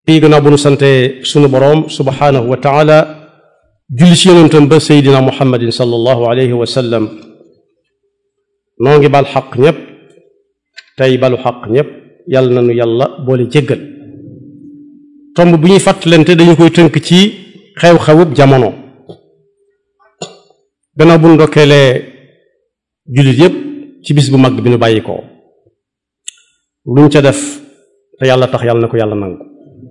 yi gannaaw bu nu sante sunu boroom subhaanahu wa taala julli ci yonentam ba seydina muhammadin sallallahu alayhi wa sallam noo ngi bal xaq ñépp tey balu xaq ñépp yàlla na nu yàlla boole jéggal tomb bu ñuy fàttalante dañu koy tënk ci xew-xewub jamono gannaaw bu nu ndokkeelee jullit yépp ci bis bu mag bi nu bàyyi ko luñ ca def te yàlla tax yàlla na ko yàlla nangu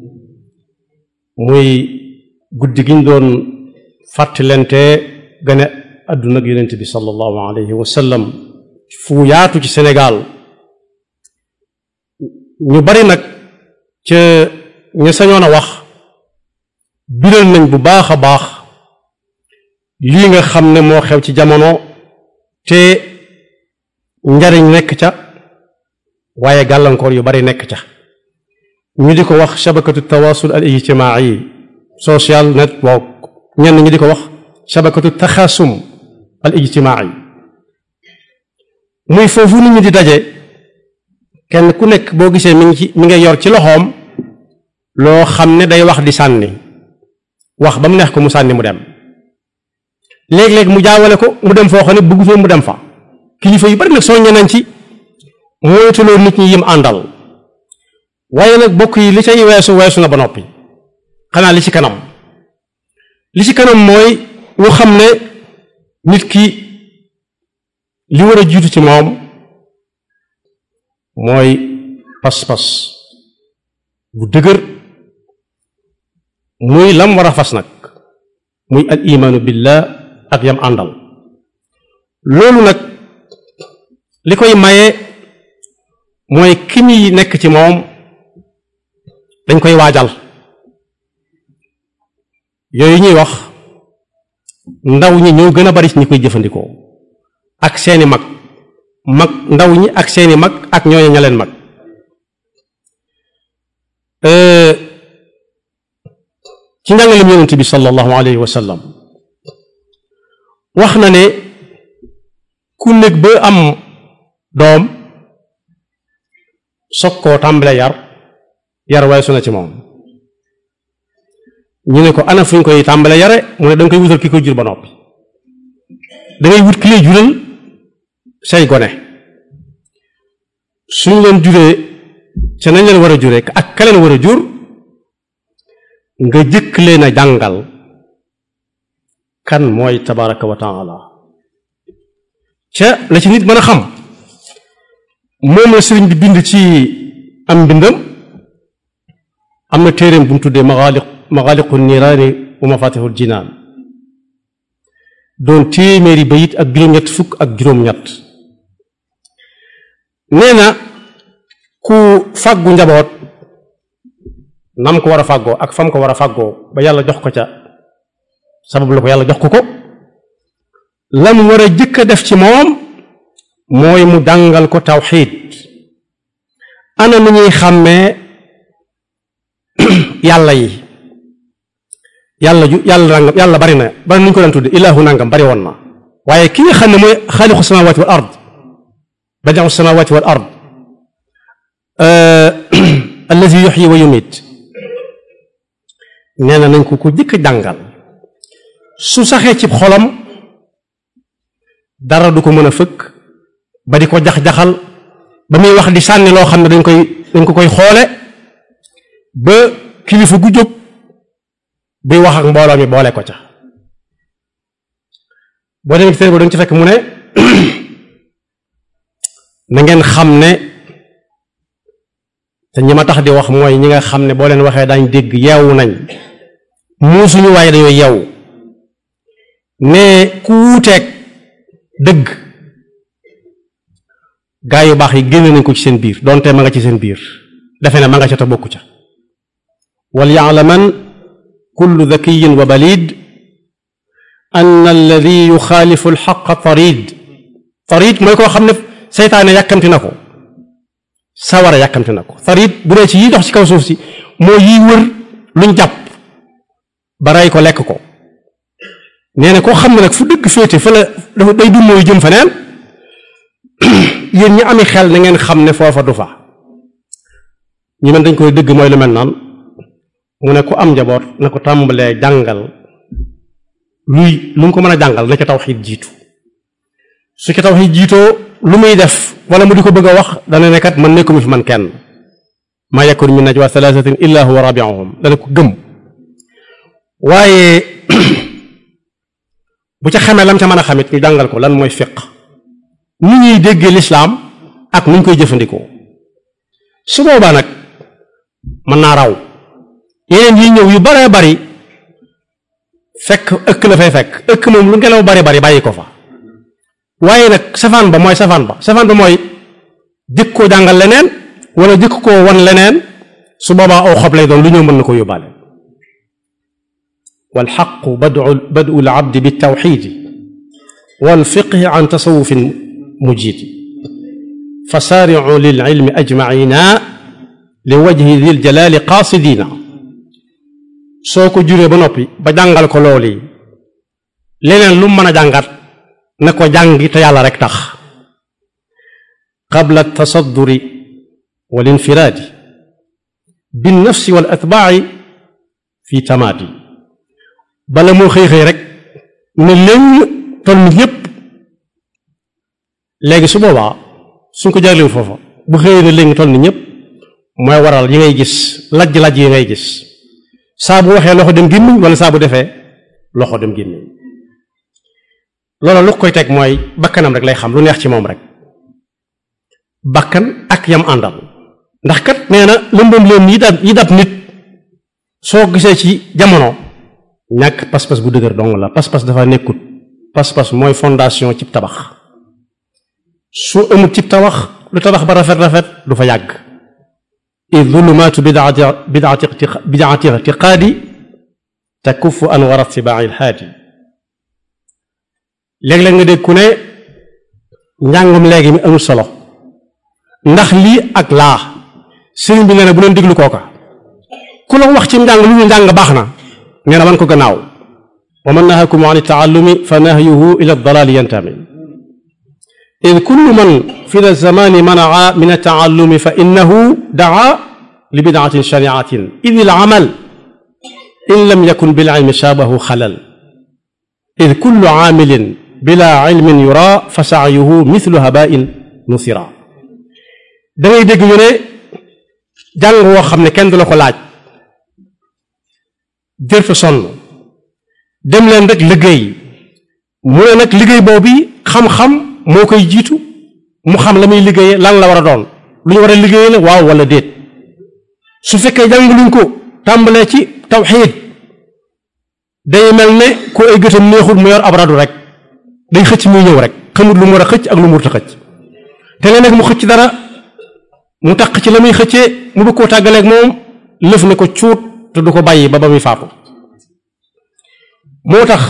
muy guddi gi ñu doon fàttalante gane àdduna ak yonent bi sallallahu alayhi wa sallam fu yaatu ci Sénégal ñu bari nag ca ña sañoon a wax biral nañ bu baax a baax lii nga xam ne moo xew ci jamono te njariñ nekk ca waaye gàllankoor yu bari nekk ca ñu di ko wax shabakatu tawasul al ijtimaai social network ñenn ñu di ko wax shabakatu taxasum al ijtimaai muy foofu nit ñi di daje kenn ku nekk boo gisee mi ngi ci mi ngay yor ci loxoom loo xam ne day wax di sànni wax ba mu neex ko mu sànni mu dem léeg-léeg mu jaawale ko mu dem foo xam ne bëggu fee mu dem fa kilifa yu bari nag soññe nañ ci moytuloo nit ñi yim àndal waaye nag bokk yi li cay weesu weesu na ba noppi xanaa li ci kanam li ci kanam mooy ñu xam ne nit ki li war a jiitu ci moom mooy pas-pas bu dëgër muy lam war a fas nag muy al imaanu billah ak yam àndal loolu nag li koy maye mooy ki muy nekk ci moom dañ koy waajal yooyu ñuy wax ndaw ñi ñoo gën a bari ci ñi koy jëfandikoo ak seeni mag mag ndaw ñi ak seeni mag ak ñooñu ña leen mag ci njàngaleem yonent bi sallallahu alayhi wa sallam wax na ne ku nekk ba am doom soog koo tàmbale yar yar weesu na ci moom ñu ne ko ana fu ñu koy tàmbale yare mu ne danga koy wutal ki koy jur ba noppi dangay wut ki lay jural say gone suñ leen juree ca nañ leen war a juree ak ka leen war a jur nga jëkk leen a jàngal kan mooy tabaraka wa taala ca la ci nit mën a xam moom la sëriñ bi bind ci am mbindam am na téeréem bu mu tuddee maxaaliq maxaaliqu niiraani wa mafatixul jinaan doon téeméeri bayit ak juróom-ñett fukk ak juróom-ñett nee na ku fàggu njaboot nam ko war a fàggoo ak fam ko war a fàggoo ba yàlla jox ko ca sabab la ko yàlla jox ko ko lam war a jëkk a def ci moom mooy mu jàngal ko tawxiid ana nu ñuy xàmmee yàlla yi yàlla ju yàlla nangam yàlla bari na bari nu ñu ko daan tudde ilaahu nangam bari woon na waaye ki nga xam ne mooy xaaliqu samawati wal ard badiu samawati wal ard allazi yuxyi wa yumit nee na nañ ko ko jëkk jàngal su saxee ci xolam dara du ko mën a fëkk ba di ko jax-jaxal ba muy wax di sànni loo xam ne dañ koy dañ ko koy xoole ba kilifa gu jóg buy wax ak mbooloo mi boole ko ca boo demee ci téere ba dañ ci fekk mu ne na ngeen xam ne te ñi ma tax di wax mooy ñi nga xam ne boo leen waxee dañ dégg yeewu nañ muusuñu waaye dañoo yeewu ne ku wuuteeg dëgg gaa yu baax yi génne nañ ko ci seen biir donte ma nga ci seen biir defe ne ma nga ca te bokku ca wal yaalaman kullu dakiyin wa balid an alladi yuxaalifu alxaqa tarid tarid mooy koo xam ne seytaane yàkkamti na ko sawara yàkkamti na ko tarid bu dee ci yi dox ci kaw suuf si moo yiy wër luñ jàpp ba rey ko lekk ko nee na koo xam ne nag fu dëgg féete fa la dafa day dum mooy jëm feneen yéen ñi ami xel na ngeen xam ne foofa du fa ñi mel dañ koy dëgg mooy lu mel naan mu ne ku am njaboot na ko tàmbalee jàngal luy lu mu ko mën a jàngal na ca tawxiid jiitu su ca tawxiid jiitoo lu muy def wala mu di ko bëgg a wax dana ne kat man nekkuma fi man kenn maa yakun min najwa thalathatin illa huwa rabiuhum dana ko gëm waaye bu ca xamee lam ca mën a xamit ñu jàngal ko lan mooy fiq ni ñuy déggee lislaam ak nu ñu koy jëfandikoo su boobaa nag mën naa raw yeneen yi ñëw yu baree bari fekk ëkk la fay fekk ëkk moom lu ngelaw bari bari bàyyi ko fa waaye nag safaan ba mooy safaan ba safaan ba mooy jëkk koo jàngal leneen wala jëkk koo wan leneen su boobaa aw xob lay doon lu ñëw mën na ko yóbbaale walxaqu badu badu labdi bitawxidi walfiqhi an tasawufin mujidi fa saaricu lilcilmi ajmacina li wajhi dil jalaali qaasidina soo ko juree ba noppi ba jàngal ko loolu yi leneen lu mën a jàngat na ko jàngi te yàlla rek tax qabla tasadduri wal infiraadi bin nafsi wal atbaaci fi tamaadi bala moo xëy xëy rek ne léegi toll nit ñépp léegi su boobaa suñ ko jagleel foofa bu xëyee ne léegi toll nit ñépp mooy waral yi ngay gis lajj-lajj yi ngay gis saa bu waxee loxo dem gémmiñ wala saa bu defee loxo dem gémmiñ loolu lu koy teg mooy bakkanam rek lay xam lu neex ci moom rek bakkan ak yam àndal ndax kat nee na lëmbam leen yi dab yi dab nit soo gisee ci jamono ñàkk pas-pas bu dëgër dong la pas-pas dafa nekkut pas-pas mooy fondation cib tabax su amut cib tabax lu tabax ba rafet rafet du fa yàgg id zulumaatu bidaati bidaati bidaati ictiqaadi takuffu anwara tibaaci lhaadi léeg-léeg nga dégg ku ne njàngum léegi mi amul solo ndax lii ak laa sëriñ bi nee na bu leen déglu kooka ku la wax ci njàng lu ñu njàng baax na nee na man ko gannaaw wa man nahakum an taallumi fa nahyuhu ila dalaali yantami id kullu man fi da zamani manaa min ataallumi fa innahu daa li bidaatin shariatin id il amal in lam yakun bil ilmi shaabahu xalal id kullu aamilin bila ilmin yura fa saayuhu mithlu habain nusira da ngay dégg ñu ne jàng woo xam ne kenn du la ko laaj jërta sonn dem leen rek liggéey mu ne nag liggéey boobu xam-xam moo koy jiitu mu xam la muy liggéeyee lan la war a doon lu ñu war a liggéeyee la waaw wala déet su fekkee jàng luñ ko tàmbalee ci tawxiid day mel ne ku ay gëtam neexul mu yor ab radu rek day xëcc muy ñëw rek xamut lu mu war a xëcc ak lu mu warut a xëcc te léeg-léeg mu xëcc dara mu taq ci la muy xëccee mu bëgg koo tàggaleeg moom lëf ne ko cuut te du ko bàyyi ba ba muy faatu moo tax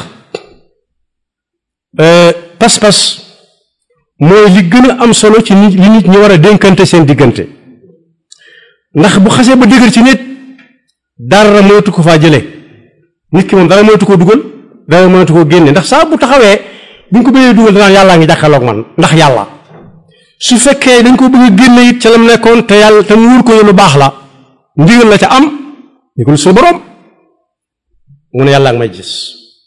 pas-pas mooy li gën a am solo ci nit li nit ñi war a dénkante seen diggante ndax bu xasee ba dëgër ci nit dara moytu ko faa jëlee nit ki moom dara moytu koo dugal dara moytu koo génne ndax saa bu taxawee bu ñu ko bëggee dugal danaan yàllaa ngi jàkkaarloog man ndax yàlla su fekkee dañ ko bëgg a génne it ca lam nekkoon te yàlla te mu wóor ko lu baax la ndigal la ca am ndigal su borom mu ne yàlla ak may gis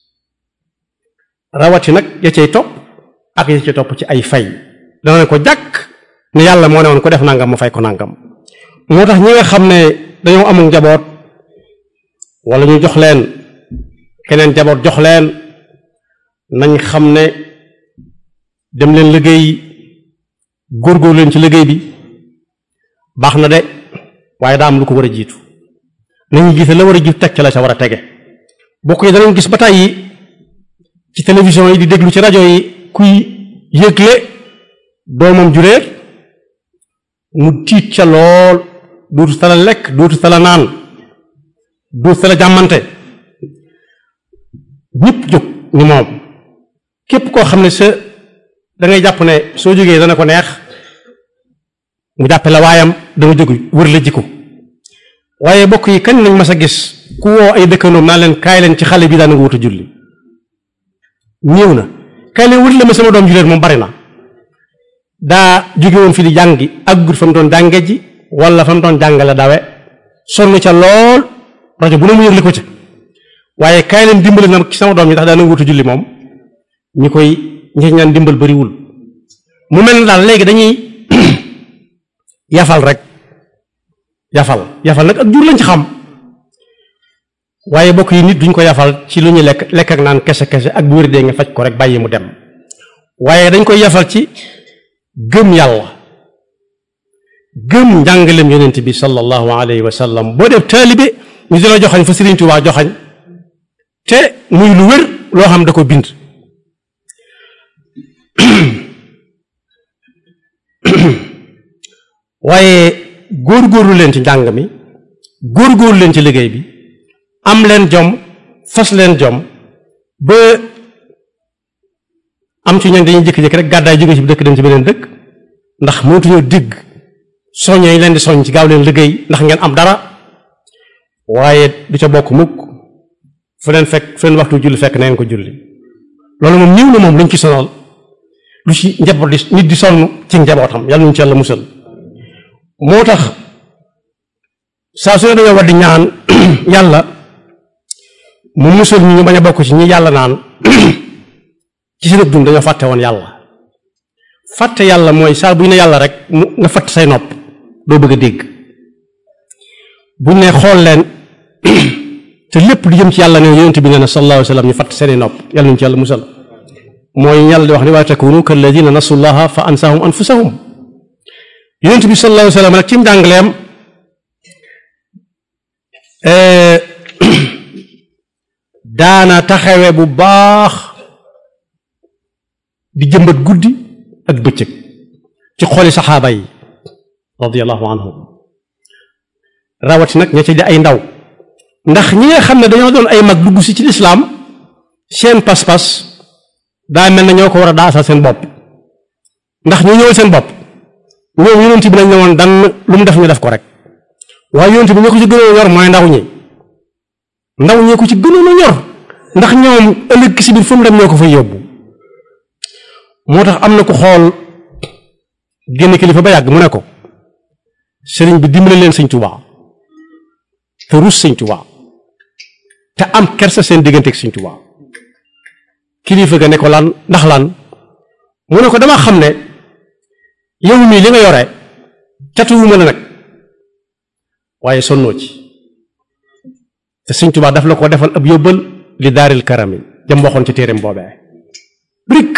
rawati nag ya cay topp ak ya cay topp ci ay fay dana ne ko jàkk ne yàlla moo ne woon ko def nangam ma fay ko nangam moo tax ñi nga xam ne dañoo amul njaboot wala ñu jox leen keneen njaboot jox leen nañ xam ne dem leen liggéey góorgóor leen ci liggéey bi baax na de waaye daa am lu ko war a jiitu nañu gis la war a jiitu teg ci la sa war a tege bokk yi danañ gis ba tàyyi ci télévision yi di déglu ci rajo yi kuy yëgle doomam juréer mu tiit ca lool dootu tala lekk dootu tala naan dootu tala jàmmante ñëpp jóg ni moom képp koo xam ne sa da ngay jàpp ne soo jógee dana ko neex mu jàppe la waayam danga jóg wër la jikko waaye bokk yi kañ nañ mas a gis ku woo ay dëkkandoom naa leen kaay leen ci xale bi daana nga wut a julli ñëw na kaay leen wut la ma sama doom julleet moom bari na daa jóge woon fi di jàngi ak gut fa mu doon jànge ji wala fa mu doon jàngale dawe sonn ca lool rajo bu ne mu yëgle ko ca waaye kaay leen dimbali na ci sama doom yi tax daana wutu julli moom ñi koy ñi ñaan dimbal bariwul mu mel ne daal léegi dañuy yafal rek yafal yafal nag ak jur lañ ci xam waaye bokk yi nit duñ ko yafal ci lu ñuy lekk lekk ak naan kese kese ak bu wér dee nga faj ko rek bàyyi mu dem waaye dañ koy yafal ci gëm yàlla gëm njàngalem yonent bi sallallahu alayhi wa sallam boo def taalibe ñu di la joxañ fa Sëriñ Tuubaa joxañ te muy lu wér loo xam da ko bind waaye góor-góorlu leen ci njàng mi góor-góorlu leen ci liggéey bi am leen jom fas leen jom ba am ci ñoom dañuy jékki-jékki rek gàddaay jóge ci dëkk dem ci beneen dëkk ndax mënatuñoo digg soññee leen di soññ ci gaaw leen liggéey ndax ngeen am dara waaye du ca bokk mukk fu leen fekk fu leen waxtu julli fekk na ngeen ko julli loolu moom ñëw na moom luñ ci sonal lu ci njaboot di nit di sonn ci njabootam yàlla ñu ci yàlla musal moo tax saa su ne dañoo war di ñaan yàlla mu musal ñu bañ a bokk ci ñi yàlla naan ci seen dund dañoo fàtte woon yàlla fàtte yàlla mooy saa bu ñu ne yàlla rek mu nga fatt say nopp doo bëgg a dégg bu ñu ne xool leen te lépp di jëm ci yàlla ne yonent bi nee na sallallahu alayhi wa sallam ñu fatt seeni nopp yàlla ñu ci yàlla musal mooy yàlla di wax ne waa takunu kalladina nasullaha fa ansahum anfusahum yonent bi sallallahu alayhi wa sallam rek ci njàngaleem daana taxawe bu baax di jëmbat guddi ak bëccëg ci xoli saxaaba yi radiyallahu anhum rawati nag ña ci di ay ndaw ndax ñi nga xam ne dañoo doon ay mag dugg si ci lislaam seen pas-pas daa mel na ñoo ko war a daasal seen bopp ndax ñu ñëwal seen bopp ñoom yonent bi lañ ne woon dan lu mu def ñu def ko rek waaye yonent bi ñoo ko ci gënoon a ñor mooy ndaw ñi ndaw ñee ko ci gënoon a ñor ndax ñoom ëllëg si biir fu mu dem ñoo ko fay yóbbu moo tax am na ko xool génn kilifa ba yàgg mu ne ko sëriñ bi dimbale leen sëñ Tuubaa te rus sëñ Tuubaa te am kersa seen digganteeg sëñ Tuubaa kilifa ga ne ko lan ndax lan mu ne ko dama xam ne yow mii li nga yore catuwuma la nag waaye sonnoo ci te sëñ Tuubaa daf la ko defal ab yóbbal li daaril karami jam waxoon ci téereem boobee rik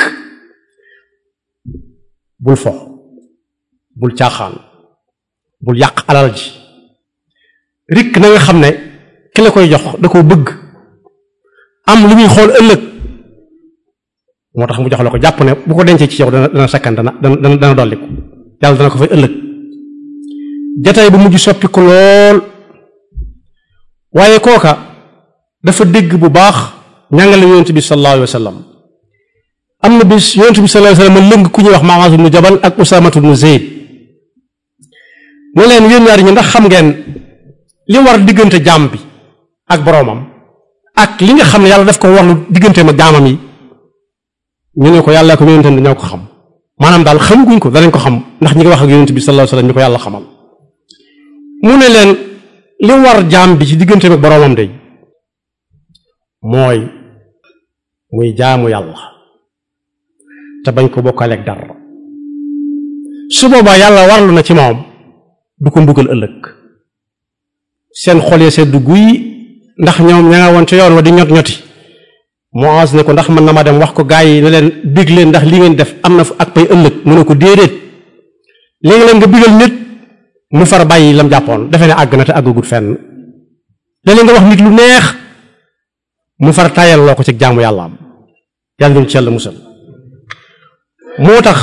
bul fo bul caaxaan bul yàq alal ji rik na nga xam ne ki la koy jox da koo bëgg am lu muy xool ëllëg moo tax mu jox la ko jàpp ne bu ko dencee ci yow dana dana sakkan dana dana dana dolliku yàlla dana ko fay ëllëg jataay bu mujj soppi ko lool waaye kooka dafa dégg bu baax ñàngale yonent bi sallallahu alayhi wa sallam am na bis yonent bi sallallahu alayhi wa sallam lëng ku ñuy wax Maaz ibnu Jabal ak Usaamatu ibnu Zayd ne leen yéen ñaar ñi ndax xam ngeen li war diggante jaam bi ak boroomam ak li nga xam ne yàlla daf ko warlu digganteem ak jaamam yi ñu ne ko yàlla ko yonentam dañoo ko xam maanaam daal xamaguñ ko danañ ko xam ndax ñi ngi wax ak yonent bi sallallahu alayhi wa sallam ñu ko yàlla xamal mu ne leen li war jaam bi ci digganteem ak boroomam de mooy muy jaamu yàlla te bañ ko bokkaleeg dara su boobaa yàlla warlu na ci moom du ko mbugal ëllëg seen xol ya sedd guy ndax ñoom ña nga woon ca yoon wa di ñot ñoti Muaz ne ko ndax mën na ma dem wax ko gaa yi ne leen bég leen ndax li ngeen def am na ak pay ëllëg mu ne ko déedéet léegi leen nga bigal nit mu far bàyyi lam jàppoon defe ne àgg na te àggagut fenn léeg nga wax nit lu neex mu far tayal loo ko ci jaamu yàlla am yàlla ñu ci yàlla musal moo tax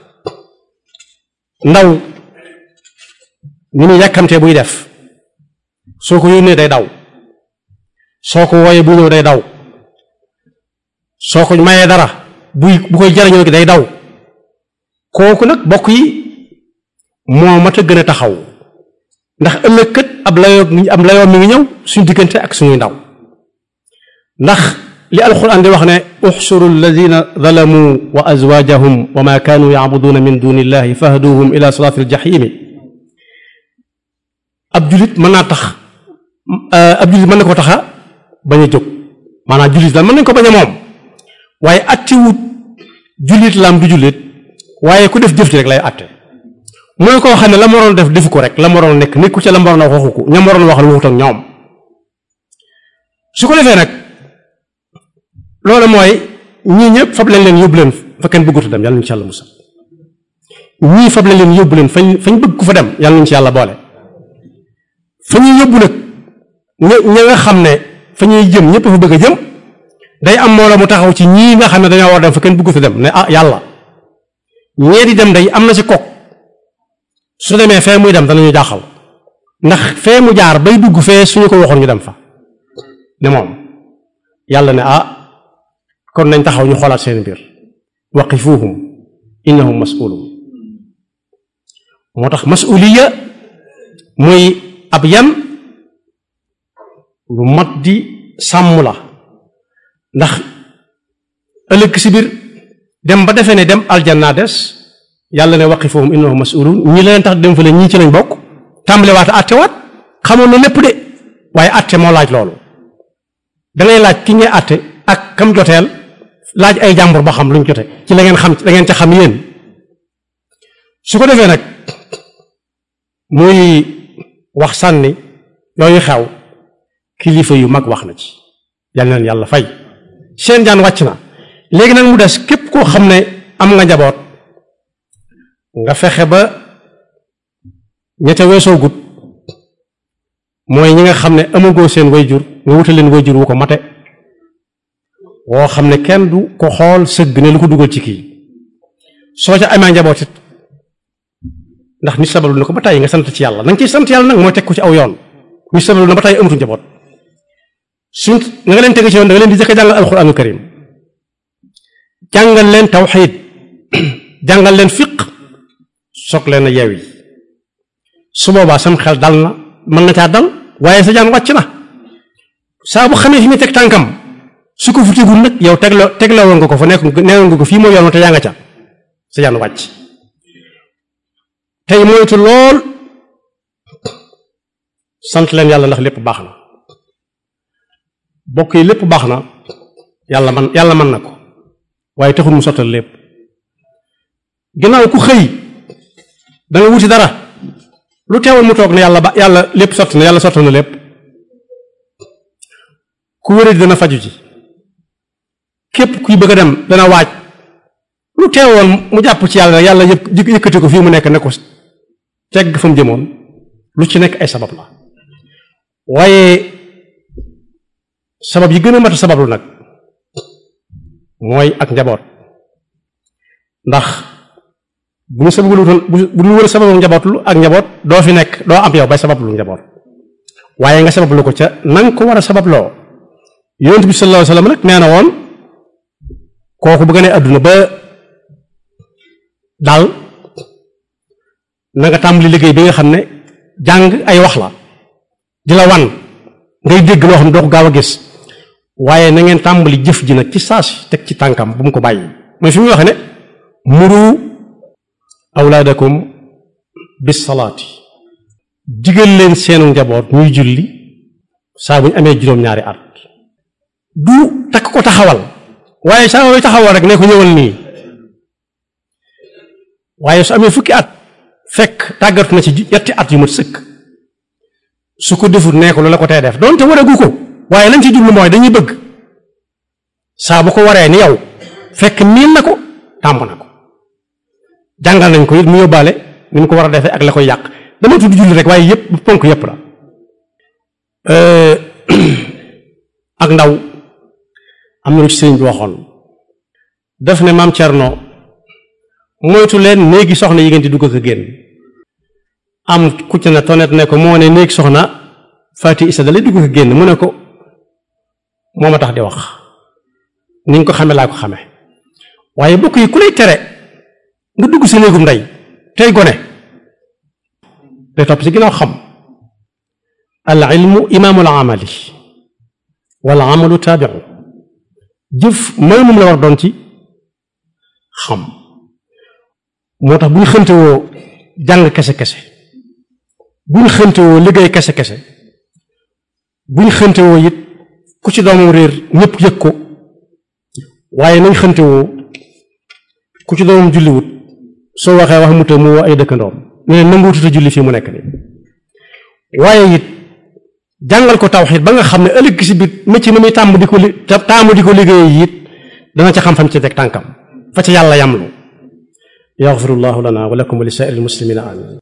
ndaw ni muy yàkkamtee buy def soo ko yónnee day daw soo ko wooyee bu ñëw day daw soo ko mayee dara buy bu koy jariñoo gi day daw kooku nag bokk yi moo mat a gën a taxaw ndax ëllëg kët ab layoo ab layoo mi ngi ñëw suñu diggante ak suñuy ndaw ndax li alquran di wax ne uxsuru alladina zalamu wa azwaajahum wa ma kaanu yacbuduuna min duni illahi fahduhum ila siraati aljahimi ab julit mën naa tax ab jullit mën na ko taxa bañ a jóg maanaam jullit la mën nañ ko bañ a moom waaye attiwut jullit lam du jullit waaye ku def jëf ci rek lay atte mooy koo xam ne la mu waroon def defu ko rek la mu waroon nekk nekku ca la mu waroon wax waxu ko ña mu waroon waxal waxut ak ñoom su ko defee nag loolu mooy ñii ñëpp fab leen leen yóbbu leen fa kenn bëggutu dem yàlla ñu ci yàlla musal ñii fab leen leen yóbbu leen fañ fañ bëgg ku fa dem yàlla ñu ci yàlla boole fa ñuy yóbbu nag ña ña nga xam ne fa ñuy jëm ñëpp fa bëgg a jëm day am moo la mu taxaw ci ñii nga xam ne dañoo war dem fa kenn bëggutu dem ne ah yàlla ñee di dem day am na ci kok su demee fee muy dem danañu jaaxal ndax fee mu jaar bay dugg fee suñu ko waxoon ñu dem fa ne moom yàlla ne ah kon nañ taxaw ñu xoolaat seen mbir waqifuhum innahum mas'ulun moo tax mas'uliya muy ab yan lu mat di sàmm la ndax ëllëg si biir dem ba defee ne dem aljanna des yàlla ne waqifuhum innahum mas'ulun ñi leen tax dem fa la ñii ci lañ bokk tàmbale waat attewaat xamoon na lépp de waaye atte moo laaj loolu dangay laaj ki ngay atte ak kam joteel laaj ay jàmbur ba xam luñ jote ci la ngeen xam la ngeen ca xam yéen su ko defee nag muy wax sànni yooyu xew kilifa yu mag wax na ci yal na leen yàlla fay seen jaan wàcc na léegi nag mu des képp koo xam ne am nga njaboot nga fexe ba ñette weesoo gut mooy ñi nga xam ne amagoo seen wayjur nga wutal leen wayjur wu ko mate woo xam ne kenn du ko xool sëgg ne lu ko dugal ci kii soo ca amee njaboot it ndax nit sabalu na ko ba tey nga sant ci yàlla na nga ciy sant yàlla nag mooy teg ko ci aw yoon nit sabalu na ba tey amatu njaboot suñ na nga leen teg ci yoon da nga leen di jëkk a jàngal alxuraanu karim jàngal leen tawxiid jàngal leen fiq soog leen a yeewi su boobaa sam xel dal na mën na caa dal waaye sa jaan wàcc na saa bu xamee fi muy teg tànkam su ko fu tegul nag yow tegloo tegloo woon nga ko fa nekk neewoon nga ko fii mooy yoon te yaa nga ca sa jaan wàcc tey moytu lool sant leen yàlla ndax lépp baax na bokk yi lépp baax na yàlla man yàlla mën na ko waaye taxul mu sottal lépp ginnaaw ku xëy da nga wuti dara lu teewoon mu toog ne yàlla ba yàlla lépp sotti na yàlla sottal na lépp ku wéradi dana faju ji képp kuy bëgg a dem dana waaj lu teewoon mu jàpp ci yàlla yàlla yëpp yëkkati ko fii mu nekk ne ko tegg fa mu jëmoon lu ci nekk ay sabab la waaye sabab yi gën a mat a sabablu nag mooy ak njaboot ndax bu ñu sabablu bu ñu wër sabablu njabootlu ak njaboot doo fi nekk doo am yow bay sabablu njaboot waaye nga sabablu ko ca nanga ko war a sababloo yonent bi sallallahu alayhi wasallam nag nee na woon kooku bu gënee àdduna ba daal na nga tàmbali liggéey bi nga xam ne jàng ay wax la di la wan ngay dégg loo xam ne doo ko gaaw a gis waaye na ngeen tàmbali jëf ji nag ci saasi teg ci tànkam bu mu ko bàyyi mooy fi muy waxe ne muru awlaadakum bis salaati digal leen seenu njaboot ñuy julli saa bu ñu amee juróom-ñaari at du takk ko taxawal waaye saa yooyu taxawal rek ne ko ñëwal nii waaye su amee fukki at fekk tàggatu na ci ñetti at yu mat sëkk su ko defut nee ko lu la ko tee def doonte waragu ko waaye lañ ci jublu mooy dañuy bëgg saa bu ko waree ni yow fekk miin na ko tàmb na ko jàngal nañ ko it mu yóbbaale ni mu ko war a defee ak la koy yàq dama tudd julli rek waaye yépp ponk yépp la ak ndaw am na lu ci sëriñ bi waxoon def ne maam Cerno moytu leen néegi soxna yi ngeen di dugg ak a génn am ku ci ne tonet ne ko moo ne néegi soxna Fati Isa da lay dugg ak a génn mu ne ko moo ma tax di wax ni nga ko xame laa ko xame waaye bokk yi ku lay tere nga dugg sa néegum ndey tey gone day topp ci ginnaaw xam al ilmu imaamul amali wal amalu taabiu jëf mooy moom la war doon ci xam moo tax bu ñu xëntewoo jàng kese kese bu ñu xëntewoo liggéey kese kese buñ xëntewoo it ku ci doomam réer ñëpp yëg ko waaye nañ xëntewoo ku ci doomam julliwut soo waxee wax mu te mu woo ay dëkkandoom ne leen nanguututa julli fii mu nekk nii waaye it jàngal ko tawxiid ba nga xam ne ëllëg si biir métier ma muy tàmm di ko li taamu di ko liggéey it dana ca xam fam ci teg tànkam fa ca yàlla yamlu yaxfirullahu lana wa lakum wa li saa'iril muslimina amin